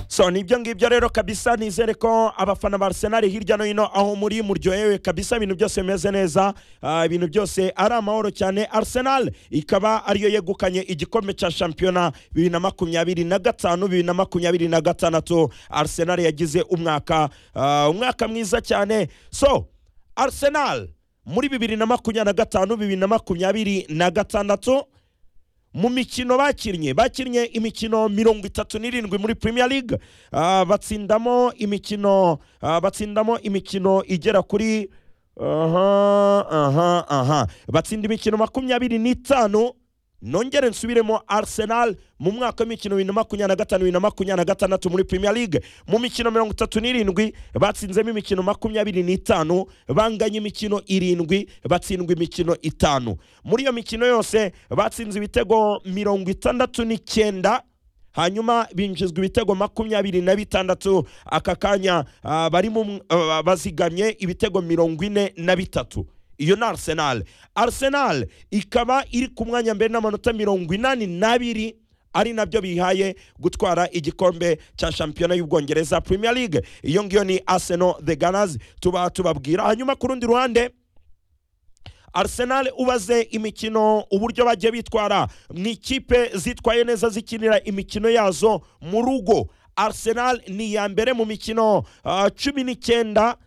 so nibyo ngibyo rero kabisa nizere ko abafana ba Arsenal hirya no hino aho muri muryohewe kabisa ibintu byose bimeze neza Ah, ibintu byose ari amahoro cyane Arsenal ikaba ariyo yegukanye igikombe cya shampiyona bibiri na makumyabiri na gatanu bibiri na makumyabiri na gatandatu Arsenal yagize umwaka ah, umwaka mwiza cyane so Arsenal muri bibiri na makumyabiri na gatanu bibiri na makumyabiri na gatandatu mu mikino bakinnye bakinnye imikino mirongo itatu n'irindwi muri Premier League Ah, batsindamo imikino ah, batsindamo imikino igera kuri aha aha aha batsinda imikino makumyabiri n'itanu nongere nsubiremo Arsenal mu mwaka w'imikino bibiri na makumyabiri na gatanu bibiri na makumyabiri na gatandatu muri Premier League mu mikino mirongo itatu n'irindwi batsinzemo imikino makumyabiri n'itanu banganya imikino irindwi batsindwa imikino itanu muri iyo mikino yose batsinze ibitego mirongo itandatu n'icyenda hanyuma binjizwa ibitego makumyabiri na bitandatu aka kanya ah, barimo mw- ah, bazigamye ibitego mirongo ine na bitatu iyo ni arsenal arsenal ikaba iri ku mwanya mbere n'amanota mirongo inani n'abiri ari nabyo bihaye gutwara igikombe cya shampiyona y'ubwongereza premier league iyo ngiyo ni arsenal the gunners tuba tubabwira hanyuma ku rundi ruhande Arsenal ubaze imikino uburyo bajya bitwara mu ikipe zitwaye neza zikinira imikino yazo mu rugo Arsenal ni iya mbere mu mikino ah, cumi n'icyenda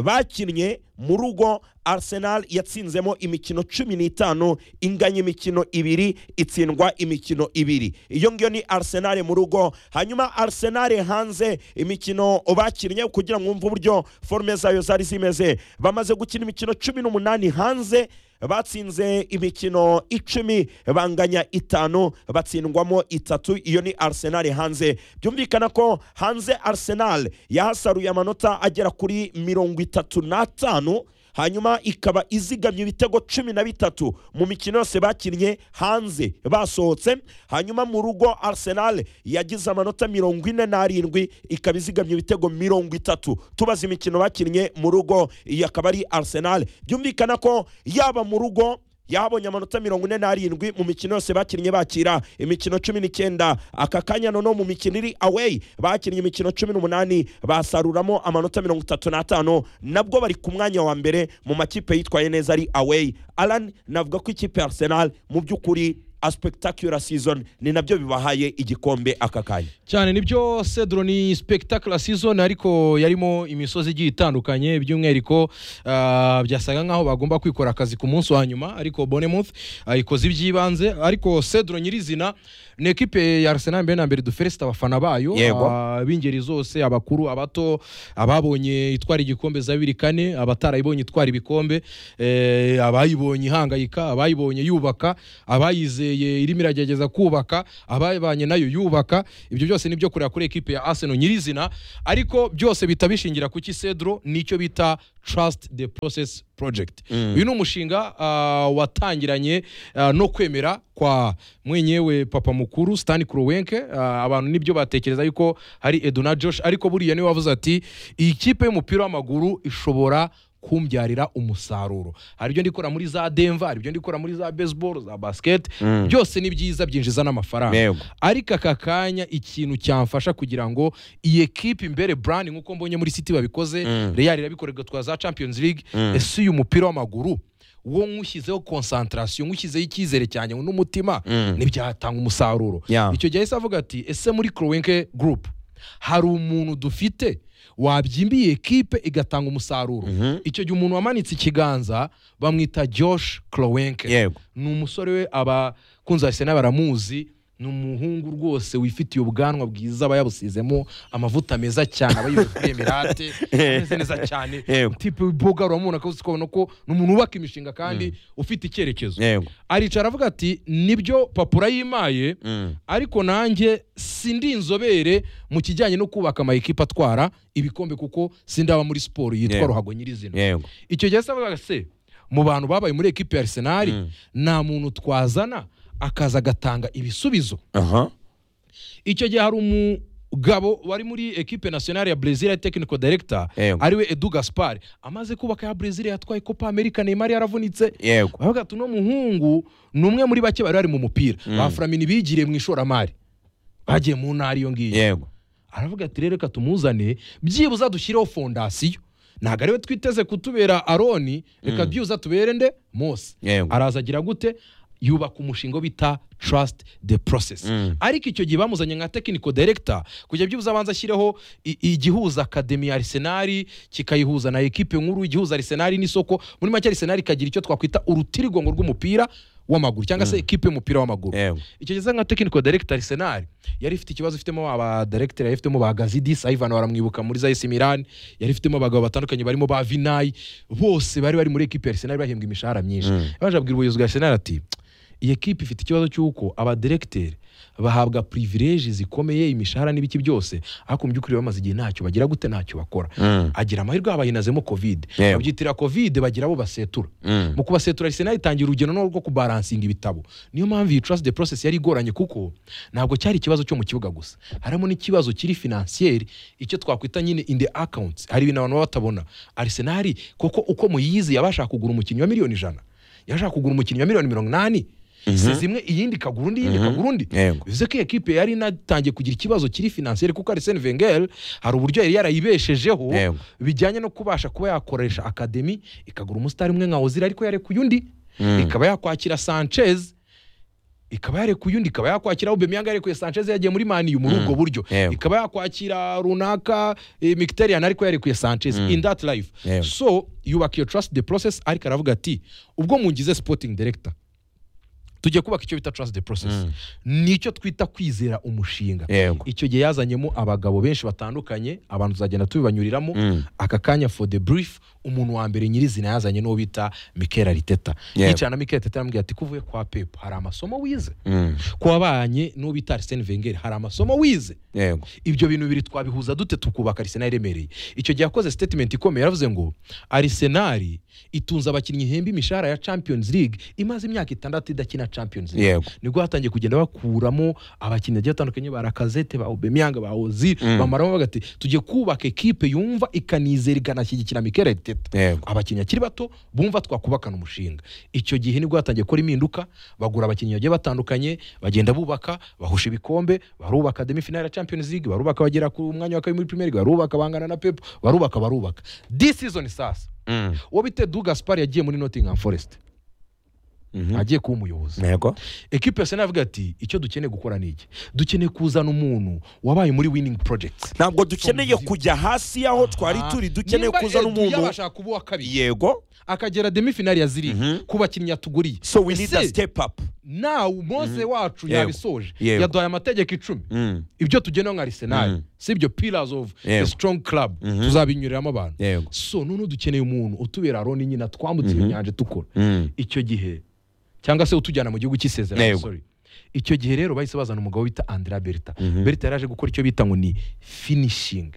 bakinnye mu rugo Arsenal yatsinzemo imikino cumi n'itanu inganya imikino ibiri itsindwa imikino ibiri iyo ngiyo ni Arsenal mu rugo hanyuma Arsenal hanze imikino bakinnye kugira ngo mwumve uburyo forume zayo zari zimeze bamaze gukina imikino cumi n'umunani hanze batsinze imikino icumi banganya itanu batsindwamo itatu iyo ni Arsenal hanze byumvikana ko hanze Arsenal yahasaruye amanota agera kuri mirongo itatu n'atanu hanyuma ikaba izigamye ibitego cumi na bitatu mu mikino yose bakinnye hanze basohotse hanyuma mu rugo Arsenal yagize amanota mirongo ine n'arindwi ikaba izigamye ibitego mirongo itatu tubaze imikino bakinnye mu rugo iyi akaba ari Arsenal byumvikana ko yaba mu rugo yabonye amanota mirongo ine n'arindwi mu mikino yose bakinnye bakira imikino cumi n'icyenda aka kanya noneho mu mikino iri away bakinnye imikino cumi n'umunani basaruramo amanota mirongo itatu n'atanu nabwo bari ku mwanya wa mbere mu makipe yitwaye neza ari away alan navuga ko ikipe ya arsenal mu by'ukuri a spectacular season ni nabyo bibahaye igikombe aka kanya cyane nibyo cedro ni spectacular season ariko yarimo imisozi igiye itandukanye by'umwihariko ah, byasaga nkaho bagomba kwikora akazi ku munsi wa nyuma ariko bonemouth ikoze iby'ibanze ariko cedro nyirizina ni ekipe ya arsenal mbere na mbere duferesita abafana bayo Yego. ah, b'ingeri zose abakuru abato ababonye itwara igikombe za bibiri kane abatarayibonye itwara ibikombe eh, abayibonye ihangayika abayibonye yubaka abayizeye irimo iragerageza kubaka abayibanye nayo yubaka ibyo byose nibyo kureba kuri ekipe ya Arsenal nyirizina ariko byose bita bishingira ku kisedro nicyo bita trust the process project uyu ni umushinga ah, watangiranye ah, no kwemera kwa mwenyewe papa mukuru Stan Kroenke ah, abantu nibyo batekereza yuko hari Eduna Josh ariko buriya niwe wavuze ati iyi kipe y'umupira w'amaguru ishobora kumbyarira umusaruro hari ibyo ndikora muri za denver hari ibyo ndikora muri za baseball za basket byose ni byiza byinjiza n'amafaranga Yego. ariko aka kanya ikintu cyamfasha kugira ngo iyi ekipe imbere brand nk'uko mbonye muri city babikoze real irabikora igatwara za champions league ese uyu mupira w'amaguru wo nywushyizeho konsantarasiyo nywushyizeho icyizere cyanjye n'umutima ntibyatanga umusaruro Yeah. icyo gihe yahise avuga ati ese muri crowenke group hari umuntu dufite wabyimbiye ekipe igatanga umusaruro icyo gihe umuntu wamanitse ikiganza bamwita josh crowenke Yego. ni umusore we abakunzi ba Arsenal baramuzi ni umuhungu rwose wifitiye ubwanwa bwiza aba yabusizemo amavuta meza cyane aba yiwe kuri emirate ameze neza cyane Yego. tipe boga uramubona akabutse ukabona ko ni umuntu wubaka imishinga kandi ufite icyerekezo yego aricara avuga ati nibyo papura yimaye ariko nanjye sindi inzobere mu kijyanye no kubaka amayikipe atwara ibikombe kuko sindaba muri siporo yitwa Yego. ruhago nyirizina yego icyo gihe se avuga se mu bantu babaye muri ekipe ya arsenal nta muntu twazana akaza agatanga ibisubizo aha icyo gihe hari umugabo wari muri ekipe nationale ya Brazil ya technical director Yego. ariwe Edu Gaspar amaze kubaka ya Brazil yatwaye Copa America Neymar yaravunitse Yego. bavuga ati uno muhungu ni umwe muri bake bari bari mu mupira ba Flamini bigiriye mu ishoramari bagiye mu ntara iyo ngiyo yego aravuga ati rero reka tumuzane byibuze dushyireho fondasiyo ntabwo ariwe twiteze kutubera aroni reka byibuze tubere nde mose Yego. araza agira gute yubaka umushinga wo bita trust the process Mm. ariko icyo gihe bamuzanye nka technical director kujya byibuze abanza ashyireho i- igihuza academy ya arsenal kikayihuza na ekipe nkuru igihuza arsenal n'isoko muri make arsenal ikagira icyo twakwita urutirigongo rw'umupira w'amaguru cyangwa se ekipe y'umupira w'amaguru Yewe. icyo gihe nka technical director Arsenal yari ifite ikibazo ifitemo aba director yari ifitemo ba Gazidi Ivan baramwibuka muri Zayis Milan yari ifitemo abagabo batandukanye barimo ba Vinay bose bari bari muri equipe ya Arsenal bahembwa imishahara myinshi Mm. yaje abwira ubuyobozi bwa Arsenal ati iyi equipe ifite ikibazo cy'uko aba director bahabwa privilege zikomeye imishahara n'ibiki byose ariko mu by'ukuri bamaze igihe ntacyo bagira gute ntacyo bakora Mm. agira amahirwe bahinazemo covid Yewe. babyitira covid bagira abo basetura Mm. mu kubasetura Arsenal itangira urugendo no rwo kubaransinga ibitabo niyo mpamvu iyi trust the process yari igoranye kuko ntabwo cyari ikibazo cyo mu kibuga gusa harimo n'ikibazo kiri financier icyo twakwita nyine in the accounts hari ibintu abantu baba batabona Arsenal kuko uko muyizi yabashaka kugura umukinnyi wa miliyoni ijana yashaka kugura umukinnyi wa miliyoni mirongo inani si zimwe iyindi ikagura undi iyindi ikagura undi Yego. bivuze ko iyi ekipe yari inatangiye kugira ikibazo kiri financier kuko Arsene Wenger hari uburyo yari yarayibeshejeho Yego. bijyanye no kubasha kuba yakoresha akademi ikagura umusitari umwe nka ozira ariko yarekuye undi Mm. ikaba yakwakira sanchez ikaba yarekuye undi ikaba yakwakira ubemyanga yarekuye sanchez yagiye muri maniyu muri ubwo buryo Yego. ikaba yakwakira runaka eh, mkhitaryan ariko yarekuye sanchez in that life Yego. so yubaka iyo trust the process ariko aravuga ati ubwo mungize sporting director tujye kubaka icyo bita trust the process nicyo twita kwizera umushinga Yego. icyo gihe yazanyemo abagabo benshi batandukanye abantu tuzagenda tubibanyuriramo Mm. aka kanya for the brief umuntu wa mbere nyirizina yazanye n'uwo bita mikel ariteta Yego. yicara na mikel ariteta aramubwira ati kuvuye kwa pepu hari amasomo wize Mm. kubabanye n'uwo bita arisene vengeri hari amasomo wize Yego. ibyo bintu bibiri twabihuza dute tukubaka arisenali iremereye icyo gihe yakoze statement ikomeye yaravuze ngo arisenali itunze abakinnyi ihemba imishahara ya champions league imaze imyaka itandatu idakina champions league Yego. nibwo hatangiye kugenda bakuramo abakinnyi bagiye batandukanye ba rakazete ba obemyanga ba ozil bamaramo bavuga ati tujye kubaka ekipe yumva ikanizera ikanashyigikira mikere teta Yego. abakinnyi akiri bato bumva twakubakana umushinga icyo gihe nibwo hatangiye gukora impinduka bagura abakinnyi bagiye batandukanye bagenda bubaka bahusha ibikombe barubaka demi finale ya champions league barubaka bagera ku mwanya wa kabiri muri premier league barubaka bangana na pep barubaka barubaka this season sasa Mm. uwo bite du gaspar yagiye muri nottingham forest Mhm. agiye kuba umuyobozi Yego. ekipe yose navuga ati icyo dukeneye gukora ni iki dukeneye kuzana umuntu wabaye muri winning project ntabwo dukeneye kujya hasi y'aho twari turi dukeneye Nimba kuzana Edu umuntu yabashaka kuba uwa kabiri yego akagera demi finale ya ziri Mhm. ku bakinnyi yatuguriye so we need Ese a step up nawe mose wacu Yego. yabisoje Yego. yaduhaye amategeko icumi Mm. ibyo tugenewe nka arisenali Mhm. si ibyo pillars of the Yego. strong club Mhm. tuzabinyuriramo abantu Yego. so none dukeneye umuntu utubera aroni nyina twambutse iyo nyanja dukora Mm. icyo gihe cyangwa se utujyana mu gihugu cy'isezerano Yego. sorry icyo gihe rero bahise bazana umugabo bita andrea berta Mhm. berta yaraje gukora icyo bita ngo ni finishing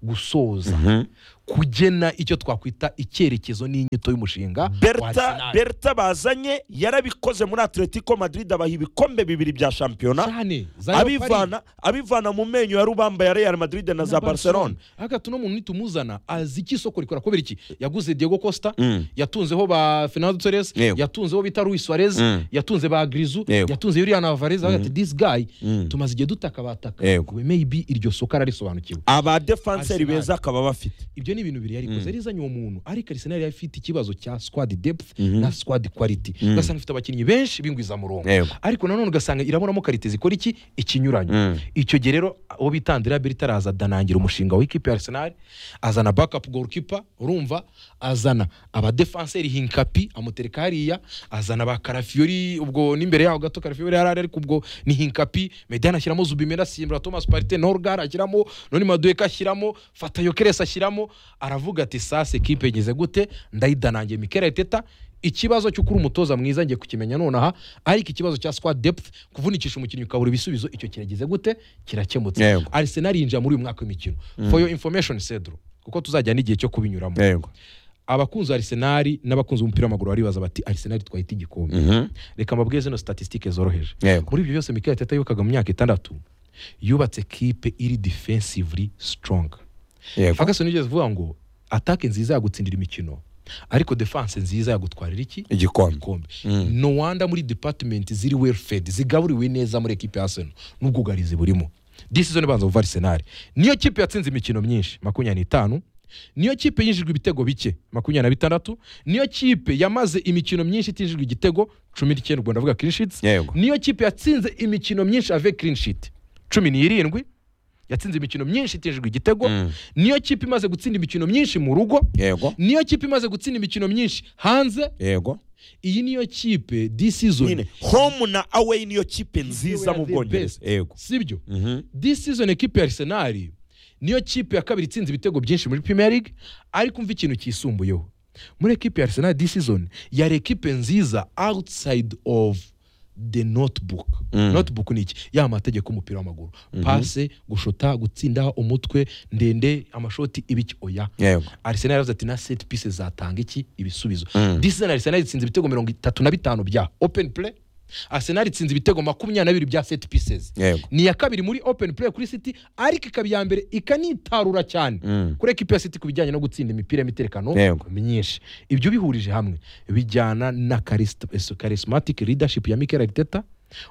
gusoza Mhm. kugena icyo twakwita icyerekezo n'inyito y'umushinga wa berta Arsenal. berta bazanye yarabikoze muri atletico madrid abaha ibikombe bibiri bya shampiyona cyane za Leopard. abivana abivana mu menyo ya rubamba ya real madrid na za barcelona hagati uno muntu nitumuzana azi iki isoko rikora kubera iki yaguze diego costa Mm. yatunzeho ba fernando torres Yego. yatunzeho bita luis suarez Mm. yatunze ba grizu Yego. yatunze yuriya na varez avuga ati this guy Mm. tumaze igihe dutaka bataka Yego. we maybe iryo soko ararisobanukiwe aba defenseri Arsenal. beza akaba bafite ibyo ni ibintu bibiri yarikoze yari izanye uwo muntu ariko arisenali yari ifite ikibazo cya squad depth Mhm. na squad quality ugasanga ifite abakinnyi benshi b'ingwizamurongo Yego. ariko nanone ugasanga irabonamo karite zikora iki ikinyuranyo Mm. icyo gihe rero uwo bita Andrea Berta araza adanangira umushinga w'ikipe ya Arsenal azana backup goalkeeper urumva azana aba defenseur Hinkapi amutereka hariya azana ba Karafiori ubwo n'imbere yaho gato Karafiori yarari ariko ubwo ni Hinkapi Medina ashyiramo Zubimena Simbra Thomas Partey Norgar ashyiramo none Madueka ashyiramo Fatayokeres ashyiramo aravuga ati sasa ekipe igeze gute ndayidanangiye Mikel Arteta ikibazo cy'uko uri umutoza mwiza ngiye kukimenya nonaha ariko ikibazo cya squad depth kuvunikisha umukinnyi ukabura ibisubizo icyo kirageze gute kirakemutse Yego. Arsenal yinjira muri uyu mwaka w'imikino for your information Cedro kuko tuzajya n'igihe cyo kubinyuramo yego abakunzi ba Arsenal n'abakunzi b'umupira w'amaguru baribaza bati Arsenal twahita igikombe Mhm. reka mbabwiye zino statistique zoroheje Yego. muri ibyo byose Mikel Arteta yibukaga mu myaka itandatu yubatse kipe iri defensively strong yego Ferguson yigeze avuga ngo atake nziza yagutsindira imikino ariko defense nziza yagutwarira iki igikombe igikombe no wanda muri department ziri well fed zigaburiwe neza muri ekipe ya Arsenal n'ubwugarizi burimo disizoni ibanza kuva arisenali niyo kipe yatsinze imikino myinshi makumyabiri n'itanu niyo kipe yinjijwe ibitego bike makumyabiri na bitandatu niyo kipe yamaze imikino myinshi itinjijwe igitego cumi n'icyenda ubwo ndavuga kirishitsi Yego. niyo kipe yatsinze imikino myinshi ave clean sheet cumi n'irindwi yatsinze imikino myinshi itejwe igitego Mm. niyo kipe imaze gutsinda imikino myinshi mu rugo yego niyo kipe imaze gutsinda imikino myinshi hanze yego iyi niyo kipe this season nyine home na away niyo kipe nziza mu bwongereza yego sibyo Mhm. this season ekipe ya arsenal niyo kipe ya kabiri itsinze ibitego byinshi muri premier league ariko umva ikintu kisumbuyeho muri ekipe ya arsenal this season yari ekipe nziza outside of the notebook Mm. notebook ni iki ya mategeko y'umupira w'amaguru pase gushota gutsinda umutwe ndende amashoti ibiki oya yego arsenal yaravuze ati na set pieces zatanga iki ibisubizo Mm. this season arsenal itsinze ibitego mirongo itatu na bitanu bya open play arsenal itsinze ibitego makumyabiri na bibiri bya set pieces yego ni iya kabiri muri open play kuri city ariko ikaba iya mbere ikanitarura cyane Mm. kuri ekipi ya city ku bijyanye no gutsinda imipira y'imiterekano Yego. myinshi ibyo ubihurije hamwe bijyana na charismatic leadership ya Mikel Arteta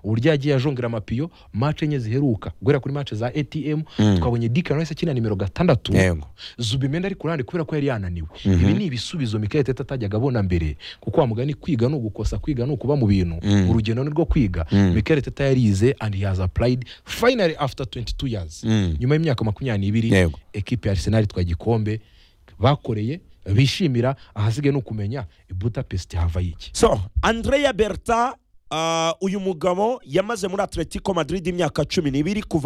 uburyo yagiye ajongera amapiyo mace enye ziheruka guhera kuri mace za atm twabonye Declan Rice akina nimero gatandatu Yego. zubimenda ari ku ruhande kubera ko yari yananiwe ibi ni ibisubizo Mikel Arteta atajyaga abona mbere kuko wa mugani kwiga ni ugukosa kwiga ni ukuba mu bintu Mm. urugendo ni rwo kwiga Mm. Mikel Arteta yarize and he has applied finally after 22 years Mm. nyuma y'imyaka makumyabiri n'ibiri Yego. ekipe ya arsenal itwaye igikombe bakoreye bishimira ahasigaye ni ukumenya i budapest hava iki so andrea berta ah, uyu mugabo yamaze muri atletico madrid imyaka cumi n'ibiri kuva